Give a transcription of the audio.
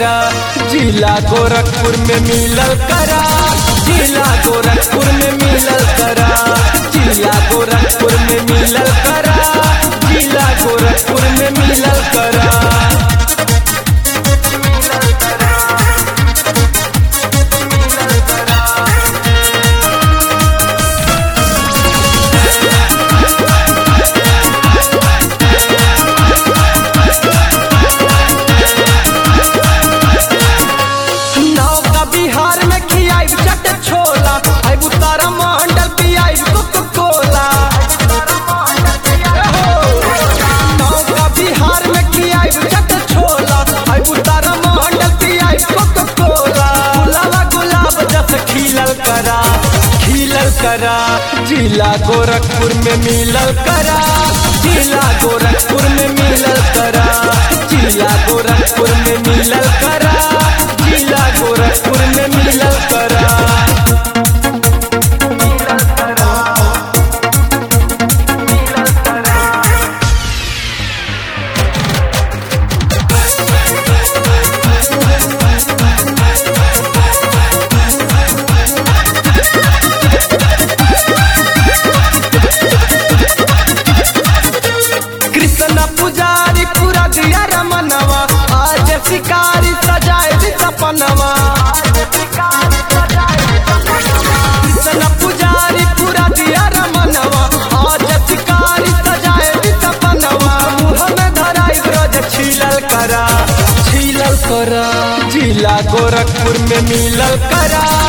करा जिला गोरखपुर में मिलल करा जिला गोरखपुर में मिलल करा जिला गोरखपुर में मिलल करा जिला गोरखपुर में मिलल करा नौका बिहार में खियाई चट छोला आई बुतारा मंडल पियाई कोको कोला नौका बिहार में खियाई चट छोला आई बुतारा मंडल पियाई कोको कोला गुलाबा गुलाब जस खिलल करा खिलल करा जिला गोरखपुर में मिलल करा जिला गोरखपुर में मिलल करा जिला गोरखपुर में मिलल करा जिला गोरखपुर में मिलल करा कृष्ण पुजारी पूरा दिया रमनवा आज शिकारी सजाए दी सपनवा कृष्ण पुजारी पूरा दिया रमनवा आज शिकारी सजाए दी सपनवा मुँह में धराई ब्रज छीलल करा छीलल करा जिला गोरखपुर में मिलल करा